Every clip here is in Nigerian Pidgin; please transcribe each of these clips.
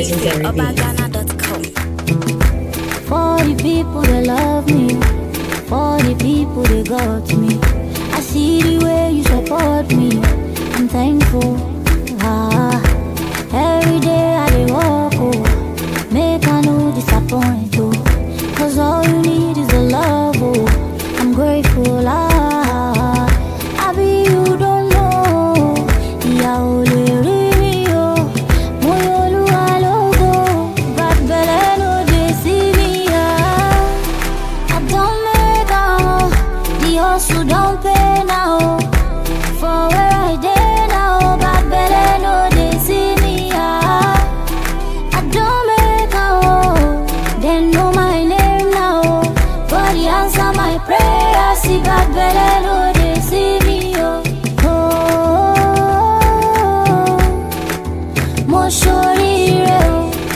legendary beats. Obagana.com. For the people that love me, for the people that got me. I see the way you support me. I'm thankful. Ah, every day I dey walk, oh, make I no disappoint, oh. Cause all you need is the love, oh. I'm grateful, ah. I be you don't know. Ìyà ò lè rí mi o. Mo yọ Olúwa lógo. Bad belle no dey see me, ah. I don't make am, the hustle don't pay now. For where I dey now, bad belle no dey see me. Ah. I don't make am, they know my name now. God he answer my prayer, see bad belle no dey see me. Oh. Oh. Mo ṣoríire o.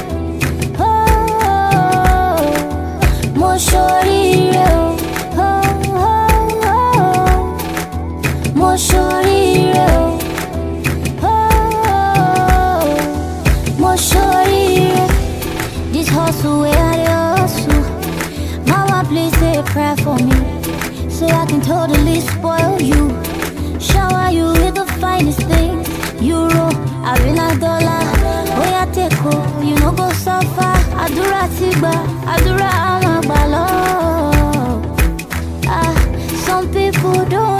Oh, mo ṣoríire o. Oh, oh, oh. Mo ṣoríire o. Oh, mo ṣoríire. This hustle wey I dey hustle. Mama please say a prayer for me. So I can totally spoil you. Shower you with the finest things. Euro, Arena dollar. Oya take o, you no go suffer. Àdúrà ti gbà, àdúrà á máa gbà lọ. Ah, some people don't